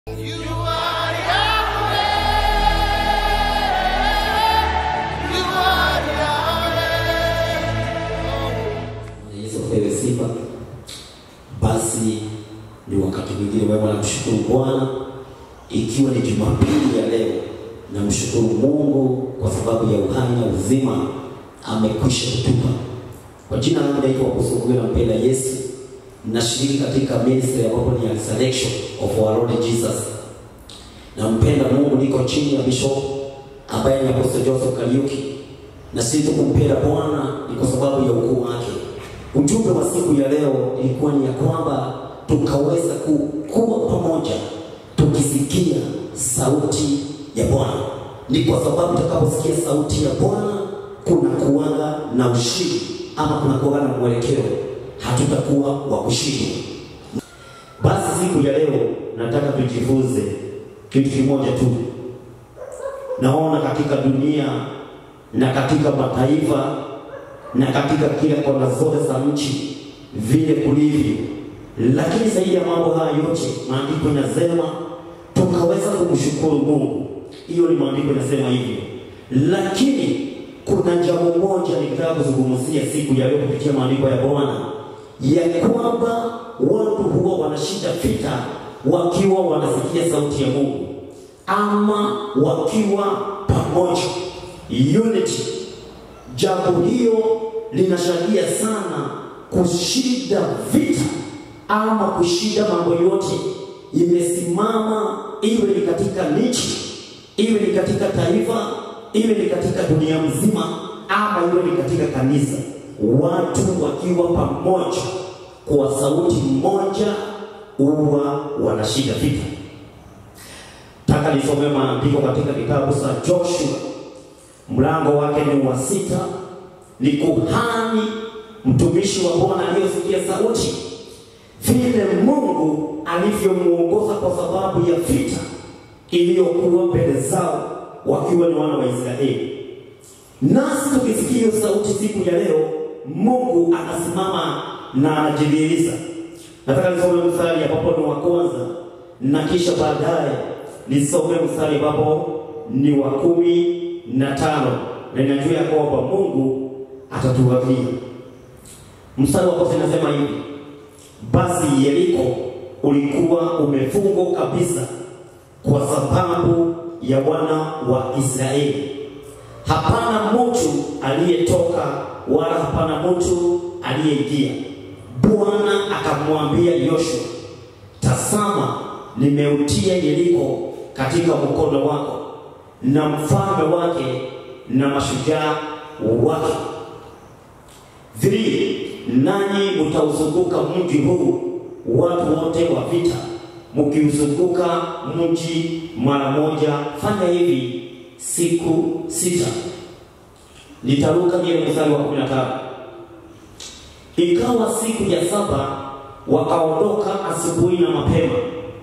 Yesu apewe sifa. Basi ni wakati mwingine mwema na mshukuru Bwana, ikiwa ni Jumapili ya leo, na mshukuru Mungu kwa sababu ya uhai na uzima amekwisha kutupa. Kwa jina langu naitwa Apostle na mpenda Yesu, nashiriki katika ministry ambapo ni Resurrection of our Lord Jesus. Nampenda Mungu, niko chini ya bishop ambaye ni Apostle Joseph Kariuki, na sisi kumpenda Bwana ni kwa sababu ya ukuu wake. Ujumbe wa siku ya leo ilikuwa ni ya kwamba tukaweza kuwa pamoja tukisikia sauti ya Bwana. Ni kwa sababu tutakaposikia sauti ya Bwana kuna kuwaga na ushindi ama kuna kuwaga na mwelekeo, hatutakuwa wa kushindwa. Basi siku ya leo nataka tujifunze kitu kimoja tu. Naona katika dunia na katika mataifa na katika kila kona zote za nchi vile kulivyo, lakini zaidi ya mambo haya yote, maandiko inasema tukaweza kumshukuru Mungu. Hiyo ni maandiko inasema hivyo, lakini kuna jambo moja nikitaka kuzungumzia siku ya leo kupitia maandiko ya Bwana, ya kwamba watu huwa wanashinda vita wakiwa wanasikia sauti ya Mungu ama wakiwa pamoja, unity jambo hiyo linashadia sana kushinda vita ama kushinda mambo yote imesimama, iwe ni katika nchi, iwe ni katika taifa, iwe ni katika dunia mzima, ama iwe ni katika kanisa, watu wakiwa pamoja kwa sauti moja huwa wanashinda vita. Taka nisome maandiko katika kitabu cha Joshua mlango wake ni wa sita. Ni kuhani mtumishi wa Bwana aliyosikia sauti vile Mungu alivyomuongoza kwa sababu ya vita iliyokuwa mbele zao wakiwa ni wana wa Israeli. Nasi tukisikia hiyo sauti siku ya leo, Mungu anasimama na anajidhihirisha. Nataka nisome mstari ambapo ni wa kwanza na kisha baadaye nisome mstari ambapo ni wa kumi na tano na ninajua ya kwamba Mungu atatuwavia. Mstari wa kwanza inasema hivi: basi Yeriko ulikuwa umefungwa kabisa kwa sababu ya wana wa Israeli, hapana mtu aliyetoka wala hapana mtu aliyeingia. Bwana akamwambia Yoshua, tazama, nimeutia Yeriko katika mkono wako na mfalme wake na mashujaa wake. Three, nanyi mtauzunguka mji huu watu wote wa vita, mkiuzunguka mji mara moja. Fanya hivi siku sita. Nitaruka ile mstari wa kumi na tano. Ikawa siku ya saba wakaondoka asubuhi na mapema,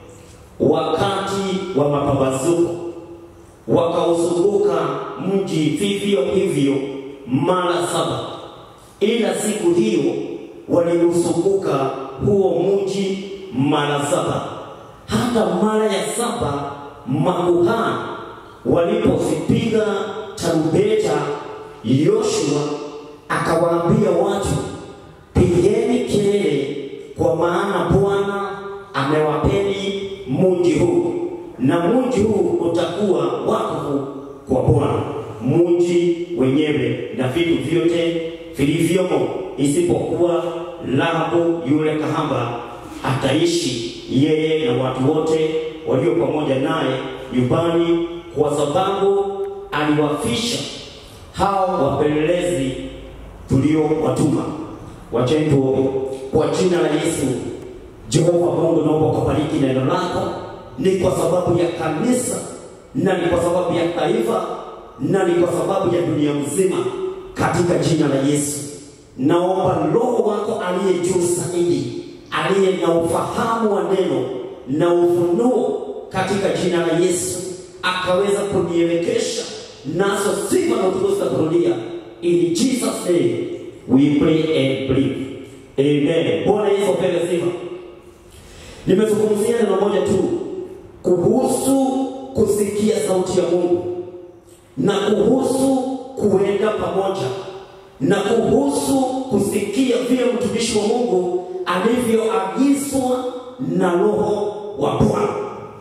wakati wa mapambazuko wakauzunguka mji vivyo hivyo mara saba. Ila siku hiyo waliuzunguka huo mji mara saba. Hata mara ya saba makuhani walipozipiga tarumbeta, Yoshua akawaambia watu, pigeni kelele, kwa maana Bwana amewapeni mji huu na mji huu utakuwa wakfu kwa Bwana, mji wenyewe na vitu vyote vilivyomo, isipokuwa Rahabu yule kahaba ataishi, yeye na watu wote walio pamoja naye nyumbani, kwa sababu aliwafisha hao wapelelezi tuliowatuma. Wacheni tuombe. Kwa jina la Yesu, Jehova Mungu, naomba ukabariki neno lako ni kwa sababu ya kanisa na ni kwa sababu ya taifa na ni kwa sababu ya dunia mzima, katika jina la Yesu. Naomba Roho wako aliye juu zaidi, aliye na ufahamu wa neno na ufunuo, katika jina la Yesu, akaweza kunielekesha nazo sifa na utukufu za kurudia. In Jesus name we pray and believe. Amen. Bwana Yesu apewe sifa. Nimezungumzia neno moja tu kuhusu kusikia sauti ya Mungu na kuhusu kuenda pamoja na kuhusu kusikia vile mtumishi wa Mungu alivyoagizwa na Roho wa Bwana.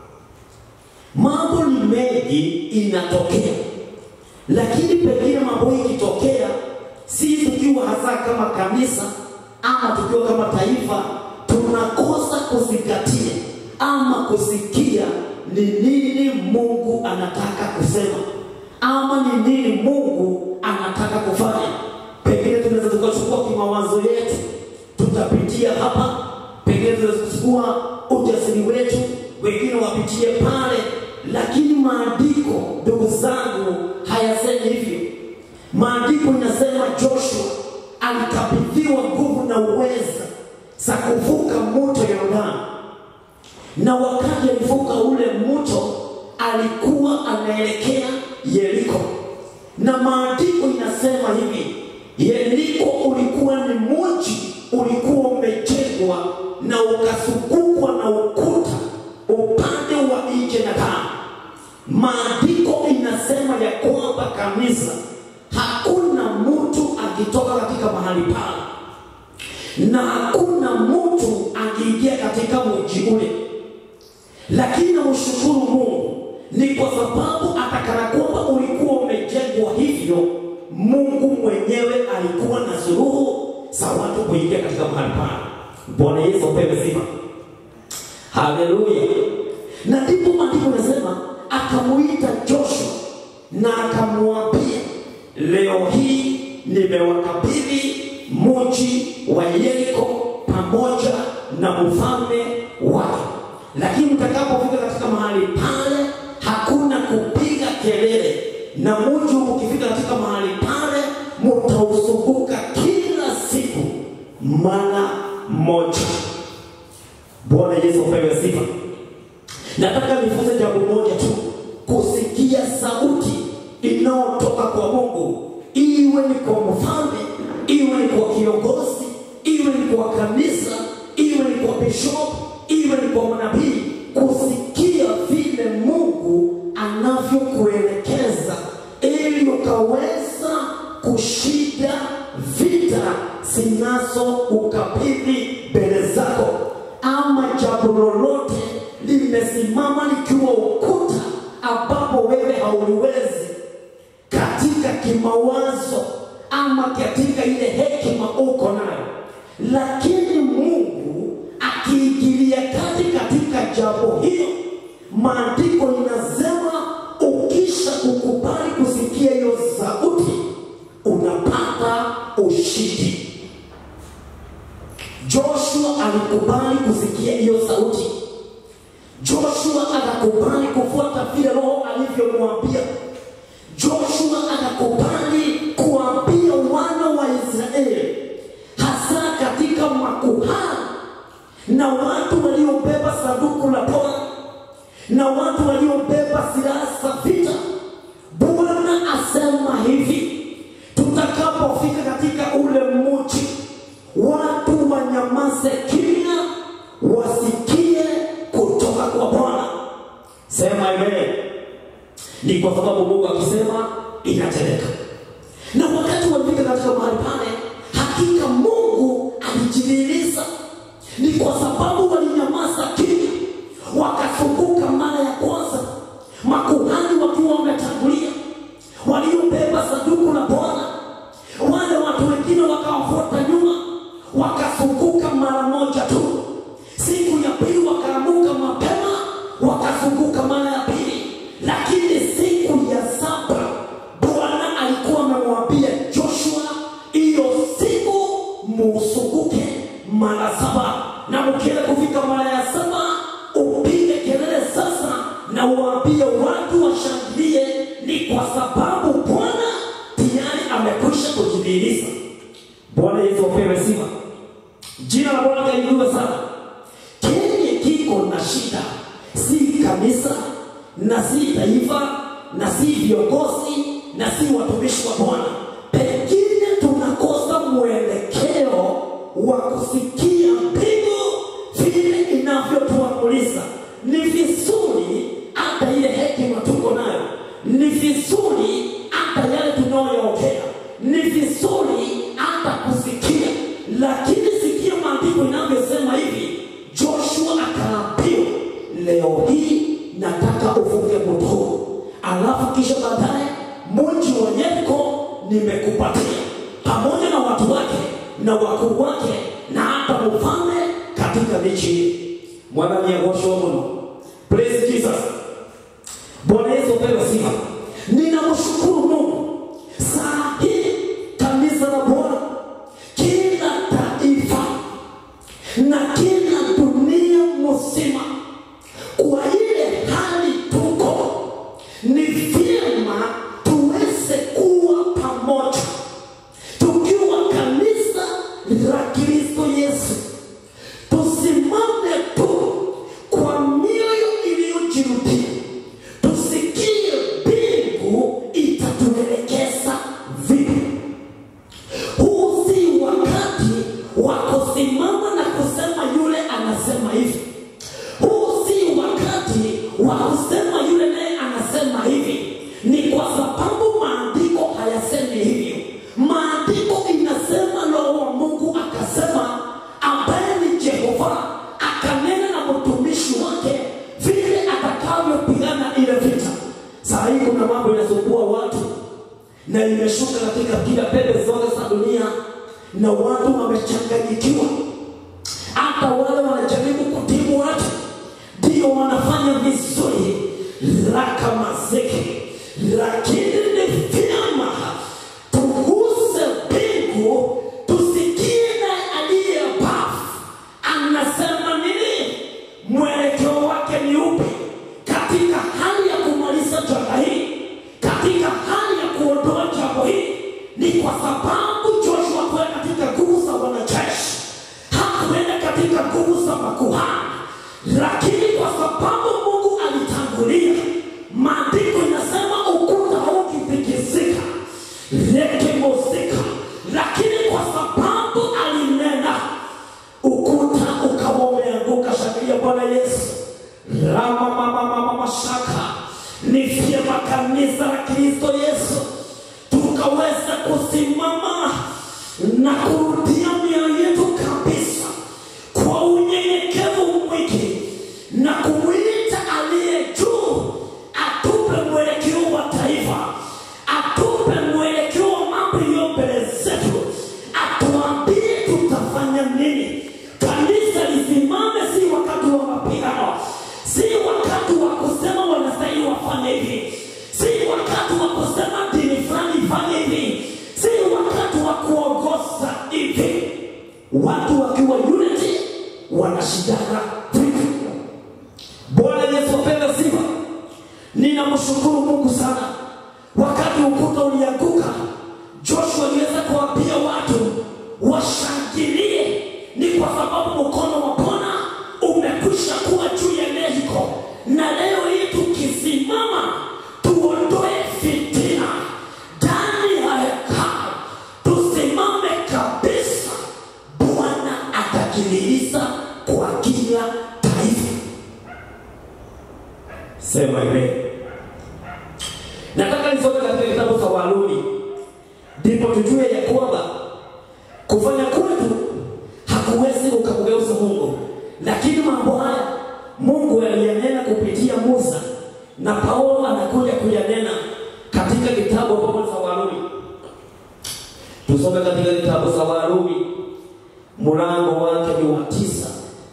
Mambo ni mengi inatokea, lakini pengine mambo hii ikitokea, si tukiwa hasa kama kanisa ama tukiwa kama taifa, tunakosa kuzingatia ama kusikia ni nini Mungu anataka kusema ama ni nini Mungu anataka kufanya. Pengine tunaweza tukachukua kimawazo yetu, tutapitia hapa, pengine tunaweza kuchukua ujasiri wetu, wengine wapitie pale, lakini maandiko, ndugu zangu, hayasemi hivyo. Maandiko inasema Joshua alikabidhiwa nguvu na uweza za kuvuka mto Yordani, na wakati alivuka ule mto alikuwa anaelekea Yeriko, na maandiko inasema hivi, Yeriko ulikuwa ni mji ulikuwa umejengwa na ukazungukwa na ukuta upande wa nje na ndani. Maandiko inasema ya kwamba kanisa, hakuna mtu akitoka katika mahali pale na hakuna mtu akiingia katika mji ule, lakini namshukuru Mungu ni kwa sababu atakana kwamba ulikuwa umejengwa hivyo, Mungu mwenyewe alikuwa na suluhu za watu kuingia katika mahali pale. Bwana Yesu apewe sifa, haleluya. Na ndipo maandiko nasema akamuita Joshua na akamwambia, leo hii nimewakabidhi mji wa Yeriko pamoja na mfalme wake, lakini mtakapofika katika mahali pale hakuna kupiga kelele, na mji ukifika katika mahali pale mtauzunguka kila siku mara moja. Bwana Yesu apewe sifa. Nataka nifunze jambo moja tu, kusikia sauti inayotoka kwa Mungu, iwe ni kwa mfalme, iwe ni kwa kiongozi, iwe ni kwa kanisa, iwe ni kwa bishop, iwe ni kwa manabii, kusikia vile Mungu anavyokuelekeza ili ukaweza kushinda vita zinazo ukabidhi mbele zako, ama jambo lolote limesimama likiwa ukuta ambapo wewe hauliwezi katika kimawazo ama katika ile hekima uko nayo, lakini Mungu akiingilia kati katika jambo hilo, maandiko inasema ukisha kukubali kusikia hiyo sauti unapata ushindi. Joshua alikubali kusikia hiyo sauti. Joshua akakubali kufuata vile Roho alivyomwambia. Joshua akakubali kuambia wana wa Israeli, hasa katika makuhani na watu waliobeba sanduku la Bwana na watu waliobeba silaha za vita. Bwana asema hivi, tutakapofika katika ule mji, watu wanyamaze kimya, wasikie kutoka kwa Bwana. Sema amen. Ni kwa sababu Mungu akisema inatendeka. Na wakati walifika katika mahali pale, hakika Mungu alijidhihirisha. Ni kwa sababu walinyamaza kimya, wakazunguka mara ya kwanza, makuhani wakiwa wametangulia, waliobeba sanduku la Bwana, wale watu wengine wakawafuata nyuma, wakazunguka mara moja tu. Siku ya pili wakaamuka mapema, wakazunguka mara ya pili, lakini siku ya saba Bwana alikuwa amemwambia Joshua, hiyo siku musunguke mara saba, na mkienda kufika mara ya saba upige kelele sasa, na uambie watu washangilie, ni kwa sababu Bwana tayari amekwisha kujidhihirisha. Bwana Yesu apewe sifa. Jina la Bwana kainuliwe sana. Kenye kiko na shida si kanisa na si taifa na si viongozi na si watumishi wa Bwana, pengine tunakosa mwelekeo wa kusikia mbingu vile inavyotuamuliza. Ni vizuri nataka uvuke mto huu alafu kisha baadaye mji wa yeriko nimekupatia pamoja na watu wake na wakuu wake na hata mfalme katika nchi hii mwana miagosho muno praise jesus bwana yesu apewe sifa ninamshukuru mungu saa hii kanisa la bwana kila taifa na kila dunia mzima kwa ile hali tuko ni vyema tuweze kuwa pamoja tukiwa kanisa la kristo yesu tusimame tu kwa mioyo iliyojirudia tusikie mbingu itatuelekeza vipi huu si wakati wa kusimama na kusema yule anasema hivi huu si wakati wa kusema yule naye anasema hivi ni kwa sababu maandiko hayasemi hivyo maandiko inasema roho wa mungu akasema ambaye ni jehova akanena na mtumishi wake vile atakavyopigana ile vita saa hii kuna mambo inasumbua watu na imeshuka katika kila pembe zote za dunia na watu wamechanganyikiwa hata wale wanajaribu kutibu watu ndio wanafanya vizuri raka mazeke lakini ni vyema tuguse mbingu tusikie naye aliye bafu anasema nini mwelekeo wake ni upi katika hali ya kumaliza janga hii katika hali ya kuondoa jambo hili ni kwa sababu joshua kwenda katika nguvu za wanajeshi hakuenda katika nguvu za makuhani lakini kwa sababu mungu alitangulia maandiko inasema ukuta haukitikisika rekemosika lakini kwa sababu alinena ukuta ukawa umeanguka shakilia bwana yesu ramamamamamashaka ni vyema kanisa la kristo yesu tukaweza kusimama na kurudia mioyo yetu kabisa kwa unyenyekevu mwingi na kumwita aliye juu atupe mwelekeo wa taifa atupe mwelekeo wa mambo iliyo mbele zetu atuambie tutafanya nini kanisa lisimame si wakati wa mapigano si wakati wa kusema wanastahili wafanye hivi si wakati wa kusema dini fulani ifanye hivi si wakati wa kuongoza hivi watu wakiwa unity wanashindana vipi bwana yesu apenda sifa ninamshukuru mungu sana wakati ukuta ulianguka joshua aliweza kuwapia watu washangilie ni kwa sababu mkono wa bwana umekwisha kuwa juu ya yeriko na leo hii tukisimama tuondoe fitina ndani ya hekalu tusimame kabisa bwana atakililiza kwa kila taifa sema amen nataka nisome katika kitabu cha warumi ndipo tujue ya kwamba kufanya kwetu hakuwezi ukamgeuza mungu lakini mambo haya mungu aliyanena kupitia musa na paulo anakuja kuyanena katika kitabu ambapo cha warumi tusome katika kitabu cha warumi mlango wake ni wa tisa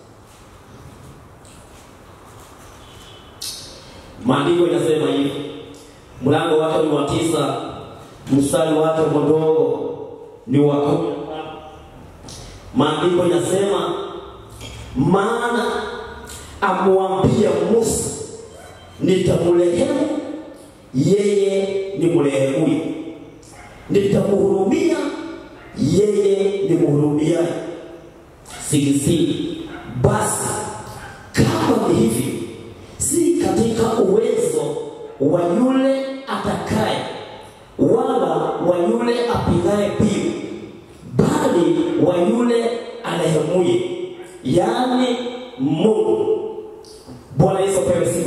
maandiko inasema hivi mlango wake ni wa tisa mstari wake mdogo ni wa kumi na tano. maandiko inasema maana amwambia musa nitamrehemu yeye ni mrehemuye nitamhurumia yeye ni mhurumiaye sigisigi basi kama ni hivyo si katika uwezo wa yule atakaye wala wa yule apigaye mbiu bali wa yule arehemuye yaani mungu bwana yesu apewe sifa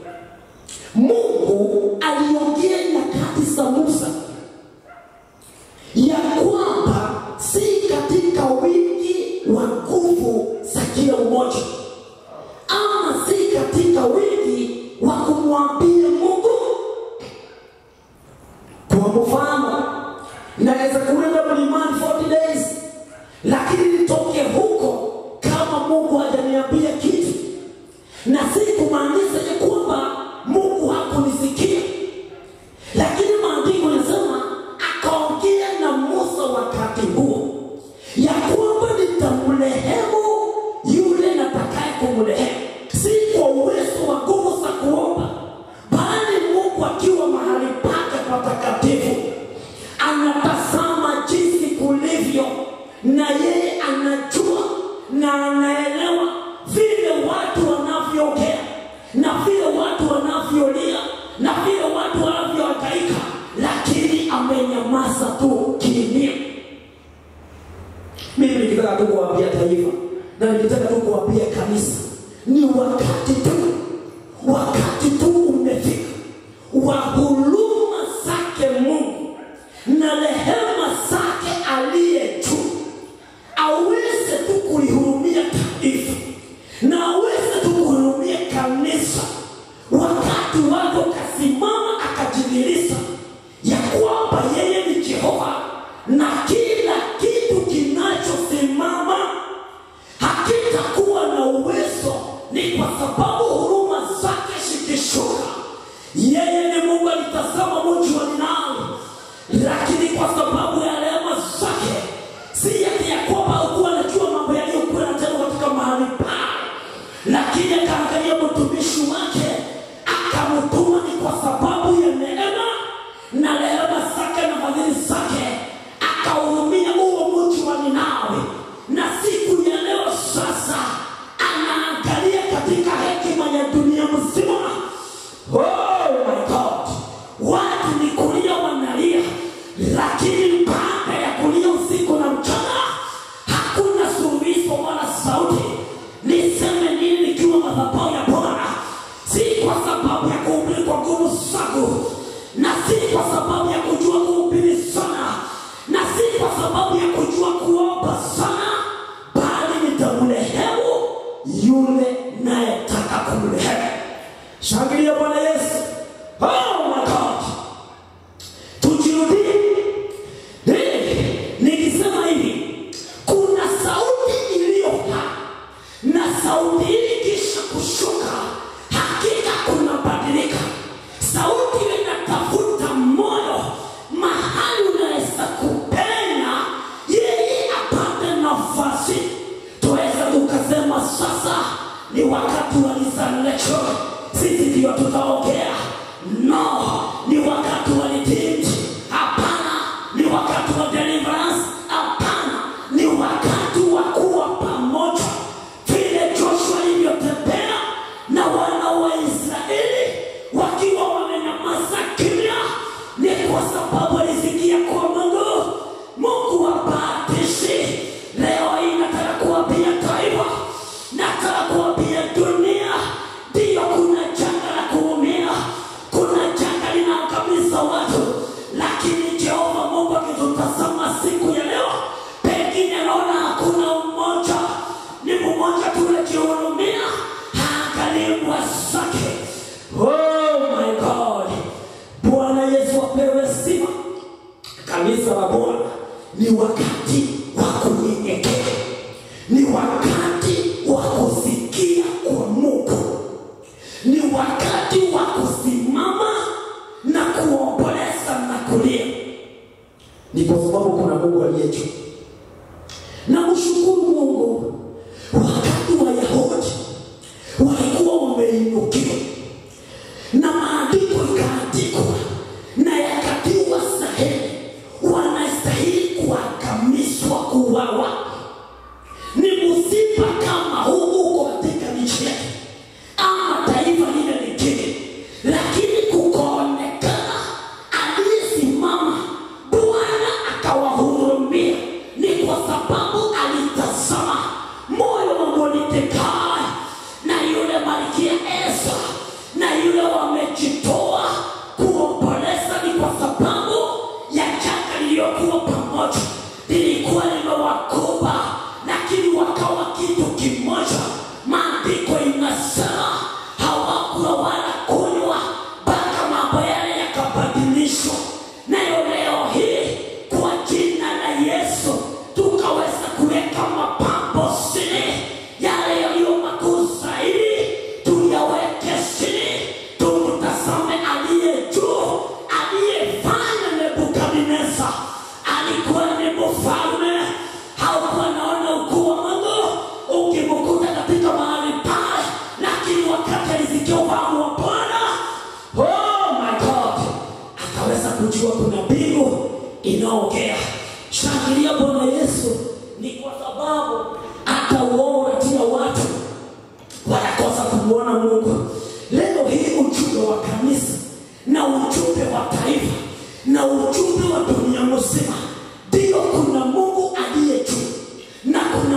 mungu aliongea nyakati za musa ya kwamba si katika wingi wa nguvu za kila mmoja ama si katika wingi wa ningetaka tu kuambia taifa na ningetaka tu kuambia kanisa ni wakati tu wakati tu umefika wa huruma zake mungu na rehema zake aliye juu aweze tu kulihurumia taifa na aweze tu kuhurumia kanisa wakati wake ukasimama akajidhirisha ya kwamba yeye ni jehova na kila kitu kinachosimama hakitakuwa na uwezo ni kwa sababu huruma zake zikishuka yeye ni mungu alitazama mji wa ninawi lakini kwa sababu ya rehema zake si yake ya kwamba alikuwa anajua mambo yaliyokuwa yanatendwa katika mahali pale lakini akaangalia mtumishi wake akamtuma ni kwa sababu ya neema na rehema zake na fadhili zake akahurumia huo mji wa ninawi na siku ya leo sasa anaangalia katika hekima ya dunia mzima oh my god watu ni kulia wanalia lakini baada ya kulia usiku na mchana hakuna suluhisho wala sauti niseme nini nikiwa madhabahu ya bwana si kwa sababu ya kuhubiri kwa nguvu zangu na si kwa sababu ya kujua kuhubiri sana na si kwa sababu ya kujua kuomba sana bali nitamrehemu yule nayetaka kumrehemu shangilia bwana yesu oh my god tujirudie Eh, nikisema hivi kuna sauti iliyo hai na sauti hii kisha kushuka hakika kunabadilika sauti inatafuta moyo mahali unaweza kupenya yeye apate nafasi tuweze tukasema sasa ni wakati wa resurrection sisi ndio tutaongea no ni wakati wa redeemed hapana ni wakati wa deliverance hapana ni wakati wa kuwa pamoja vile joshua alivyotembea na wana wa israeli wakiwa wamenyamaza kimya ni kwa sababu alisikia kwa mungu mungu wabahatishi leo hii nataka kuwapia taifa nataka kuwapia dunia ndiyo kuna janga la kuumia kuna janga linaangamiza watu lakini jehova mungu akitutazama siku ya leo pengine anaona hakuna umoja ni mmoja tunajihurumia haangalii mwenzake oh my god bwana yesu apewe sifa kanisa la bwana ni wakati wa kunyenyekea ni wakati wa kusikia kwa mungu ni wakati wa kusimama na kuomboleza na kulia ni kwa sababu kuna mungu aliye juu na mshukuru mungu wakati wa yahudi walikuwa wameinukiwa na maandiko ikaandikwa na yakatiwa saheli wanastahili kuangamizwa kuwawa ni msiba kama huu uko katika nchi yetu ama taifa lile lingine lakini kukaonekana aliyesimama bwana akawahurumia ni kwa sababu alitazama moyo wa mordekai na yule malkia esa na yule wamejitoa kuomboleza ni kwa sababu ya janga liliyokuwa pamoja lilikuwa limewakuba lakini wakawa kitu kimoja maandiko inasema hawakula wala kunywa mpaka mambo yale yakabadilishwa nayo leo hii kwa jina la yesu tukaweza kuweka mapambo sini yale yaliyo makuu zaidi tuyaweke sini tumtazame aliye juu aliyefanya nebukadneza alikuwa ni mfalme haukuwa naona ukuu wa mungu ukimkuta katika mahali pale lakini wakati alisikia ufahamu wa bwana oh my god akaweza kujua kuna mbingu inaongea shangilia bwana yesu ni kwa sababu hata uoo unatia watu wanakosa kumwona mungu leo hii ujumbe wa kanisa na ujumbe wa taifa na ujumbe wa dunia mzima ndiyo kuna mungu aliye juu na kuna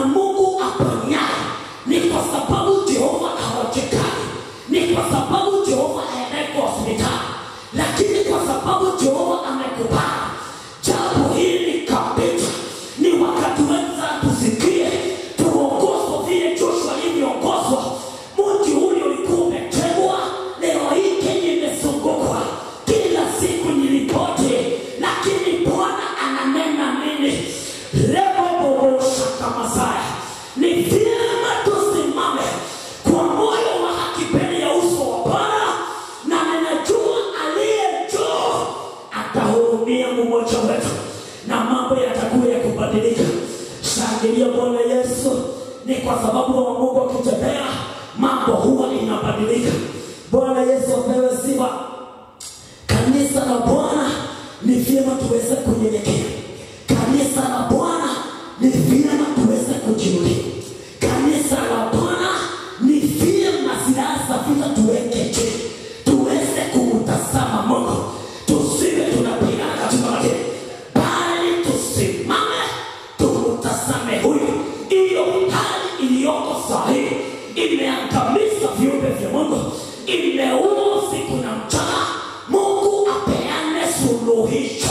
kuhudumia mmoja wetu na mambo yatakuwa ya kubadilika shangilia bwana yesu ni kwa sababu wa mungu akitembea mambo huwa inabadilika bwana yesu apewe sifa kanisa la bwana ni vyema tuweze kunyenyekea kanisa la bwana ni vyema tuweze kujirudia kanisa la bwana ni vyema silaha za vita tuweke chini tuweze kumtazama mungu tusiwe tunapigana katika matendo bali tusimame tumtazame huyu hiyo hali iliyoko sahihi imeangamiza viumbe vya mungu imeua usiku na mchana mungu apeane suluhisho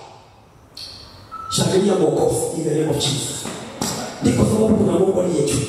shangilia mwokozi in the name of jesus ni kwa sababu kuna mungu aliye juu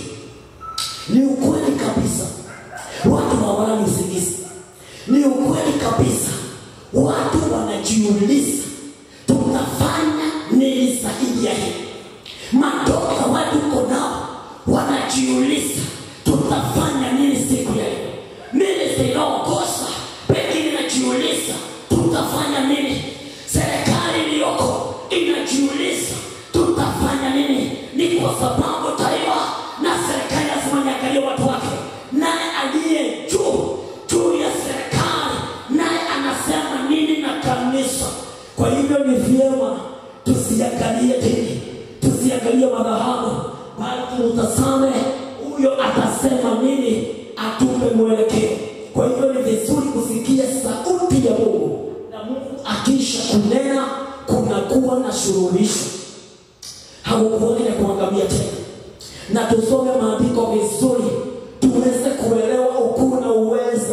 ni ukweli kabisa watu hawalali usingizi ni ukweli kabisa watu wanajiuliza tutafanya nini zaidi ya hii madoka watu uko nao wanajiuliza tutafanya nini siku ya leo mimi inaokosa pengine inajiuliza tutafanya nini serikali iliyoko inajiuliza tutafanya nini ni kwa sababu taifa na serikali lazima niangalie watu wake naye aliye juu juu ya serikali naye anasema nini na kanisa kwa hivyo ni vyema tusiangalie dini tusiangalie madhahabu bali tumtazame huyo atasema nini atupe mwelekeo kwa hivyo ni vizuri kusikia sauti ya mungu na mungu akisha kunena kunakuwa na suluhisho hakukuoni na kuangamia tena na tusome maandiko vizuri tuweze kuelewa ukuu na uweza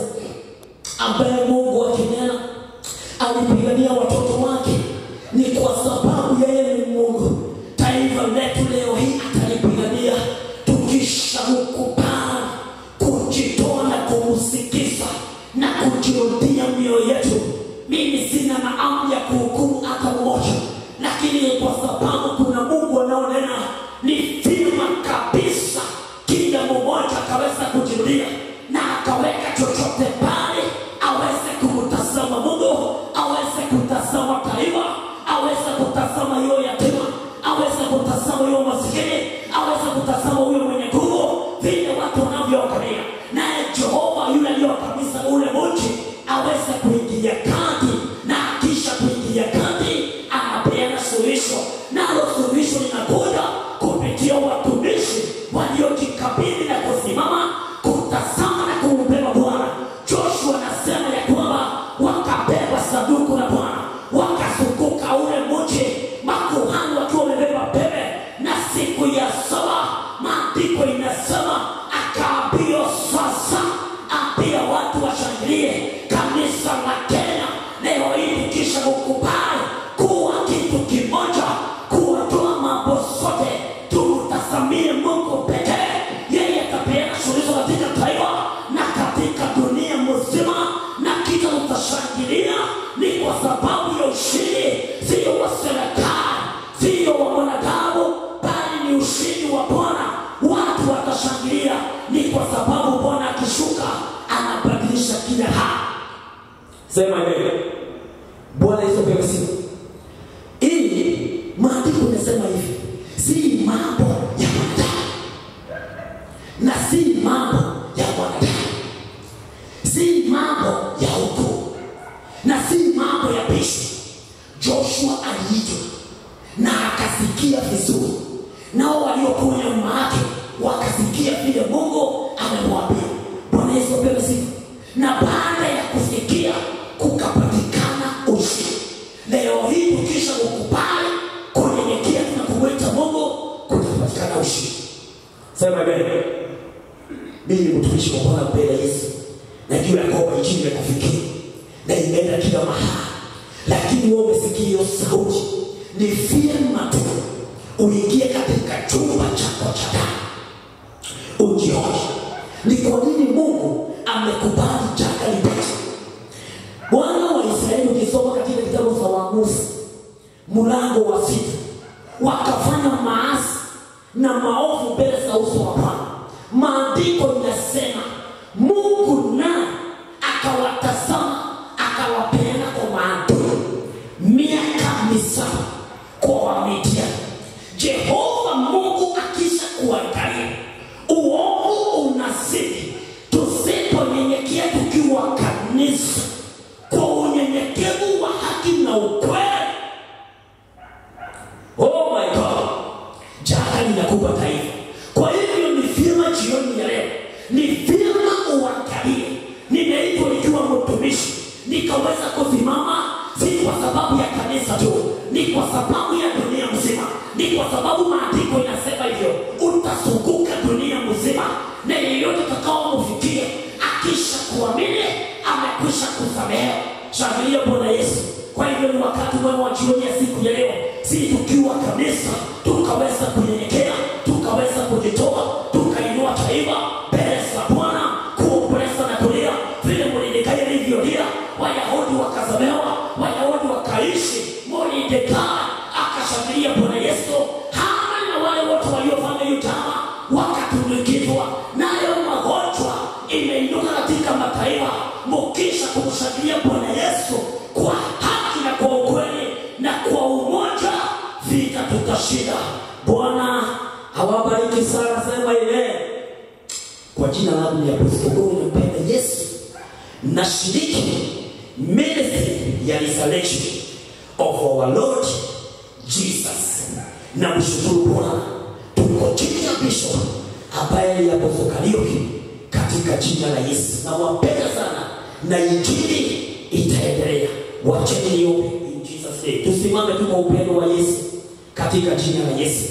ambaye mungu akinena alipigania watoto wake ni kwa sababu yeye ni mungu taifa letu leo hii atalipigania tukishamkubali kujitoa na kumsikiza na kujirudia mioyo yetu mimi sina maamu ya kuhukumu hata mmoja lakini kwa sababu kuna mungu anaonena ni vyema kabisa kila mmoja akaweza kujirudia na akaweka chochote pale aweze kumtazama mungu aweze kutazama taifa aweze kutazama hiyo yatima aweze kutazama huyo masikini aweze kutazama huyo mwenye nguvu vile watu wanavyoangalia naye jehova yule aliyokamisa ule mji aweze kuingilia kati na akisha kuingilia kati anapeana suluhisho nalo suluhisho linakuja kupitia watumishi waliojikabili na kusimama kutazama na kumbeba bwana joshua anasema ya kwamba wakabeba sanduku la bwana wakazunguka ule mji makuhani wakiwa wamebeba pembe na siku ya saba maandiko inasema akaambia sasa ambia watu washangilie kanisa la kenya leo hii kisha kukubali kuwa kitu kimoja kuwatoa mambo zote tumtazamie mungu pekee yeye atapeana suluhisho katika taifa na katika dunia mzima na kisha tutashangilia ni kwa sababu ya ushindi sio wa serikali sio wa mwanadamu bali ni ushindi wa bwana watu watashangilia ni kwa sababu bwana akishuka anabadilisha kila hali sema amen bwana yesu apewe sifa ili maandiko inasema hivi si mambo ya mwanadamu na si mambo ya mwanadamu si mambo ya hukumu na si mambo ya bishi joshua aliitwa na akasikia vizuri nao waliokuwa nyuma yake wakasikia vile mungu amemwambia bwana yesu apewe sifa na baada ya kusikia kukapatikana ushindi leo hii tukisha kukubali kunyenyekea na kumwita mungu kutapatikana ushindi sema amen mimi mtumishi wa bwana mbele ya yesu najua ya kwamba injili imekufikia na imeenda kila mahali lakini wewe umesikia hiyo sauti ni vyema tu uingie katika chumba chako cha ndani ujione ni kwa nini mungu amekubali janga lipite wana wa israeli ukisoma katika kitabu cha waamuzi mlango wa sita wakafanya maasi na maovu mbele za uso wa bwana maandiko inasema mungu naye akawatazama akawapeana kwa maadui miaka saba kwa Wamidiani. Jehova Mungu akisha kuangalia uovu unazidi, tusiponyenyekea tukiwa kanisa kwa unyenyekevu wa haki na ukweli, oh my God, janga linakupa taifa. Kwa hivyo ni vyema jioni ya leo, ni vyema uangalie. Nimeitwa nikiwa mtumishi, nikaweza kusimama si kwa sababu ya kanisa tu, ni kwa sababu ya dunia mzima, ni kwa sababu maandiko inasema hivyo, utazunguka dunia mzima, na yeyote utakaomfikia akisha kuamini amekwisha kusamehewa. Shangilia Bwana Yesu. Kwa hivyo ni wakati mwema wa jioni ya siku ya leo, si tukiwa kanisa tukaweza kunyenyekea, tukaweza kujitoa, tukainua taifa mbele za Bwana, kuomboleza na kulia vile Mordekai alivyolia. Wayahudi wakasamehewa, Wayahudi wakaishi. Mordekai akashangilia Bwana Yesu, Hama na wale wote waliofanya hiyo tamaa wakatundikizwa, nayo magonjwa imeinuka katika mataifa, mukisha kumshangilia Bwana Yesu kwa haki na kwa ukweli na kwa umoja, vita tutashinda. Bwana awabariki sana, sema amen. Kwa jina langu ni Apostle Goli, nampenda Yesu, nashiriki ministry ya resurrection of our Lord Jesus. Na mshukuru Bwana, tuko chini ya bishop ambaye ni Apostle Kariuki katika jina la Yesu. Nawapenda sana na injili itaendelea. Wacheni niombe in Jesus name. Tusimame tu kwa upendo wa Yesu katika jina la Yesu.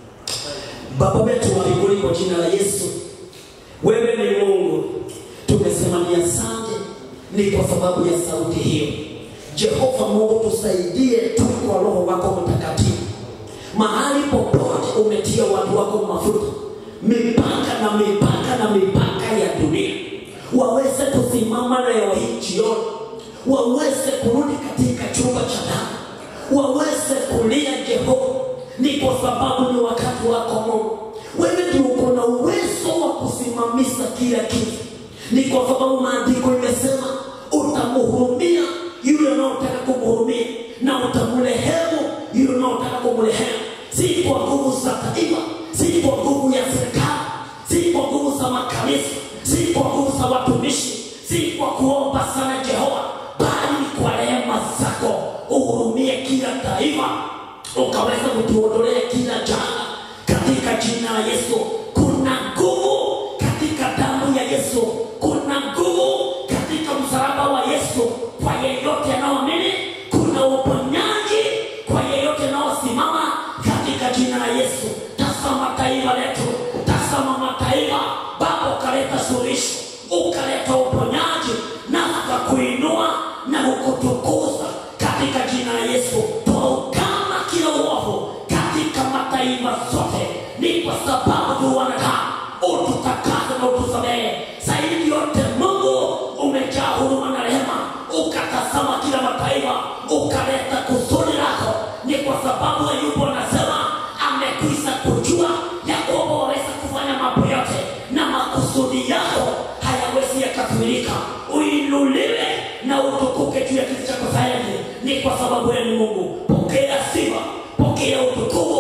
Baba wetu wa mbinguni, kwa jina la Yesu, wewe ni Mungu. Tumesema ni asante, ni kwa sababu ya sauti hiyo. Jehova Mungu, tusaidie tu kwa Roho wako Mtakatifu, mahali popote umetia watu wako mafuta, mipaka na mipaka na mipaka ya dunia, waweze kusimama leo hii jioni, waweze kurudi katika chumba cha damu, waweze kulia Jehova, ni kwa sababu ni wakati wako Mungu. Wewe ndio uko na uwezo wa kusimamisha kila kitu, ni kwa sababu maandiko imesema utamhurumia yule unaotaka kumhurumia na utamrehemu yule unaotaka kumrehemu, si kwa nguvu za taifa, si kwa nguvu ya serikali, si kwa nguvu za makanisa, si kwa nguvu za watumishi, si kwa kuomba sana Jehova, bali ni kwa rehema zako uhurumie kila taifa, ukaweza kutuondolea kila janga katika jina la Yesu. Kuna nguvu katika damu ya Yesu, kuna nguvu katika msalaba wa Yesu kwa yeyote anaoamini. Kuna uponyaji kwa yeyote anaosimama katika jina la Yesu. Tazama taifa letu, tazama mataifa. Baba, ukaleta suluhisho, ukaleta uponyaji na ukakuinua na kukutukuza katika jina la Yesu. Twaukana kila uovu katika mataifa zote, ni kwa sababu tu wanadamu ututakase na utusamehe. Zaidi yote, Mungu umejaa huruma na rehema, ukatazama kila mataifa, ukaleta kusudi lako. Ni kwa sababu Ayubu anasema amekwisha kujua ya kwamba waweza kufanya mambo yote na makusudi yako hayawezi yakakamilika. Uinuliwe na utukuke juu ya kiti chako cha enzi, ni kwa sababu wewe ni Mungu. Pokea sifa, pokea utukufu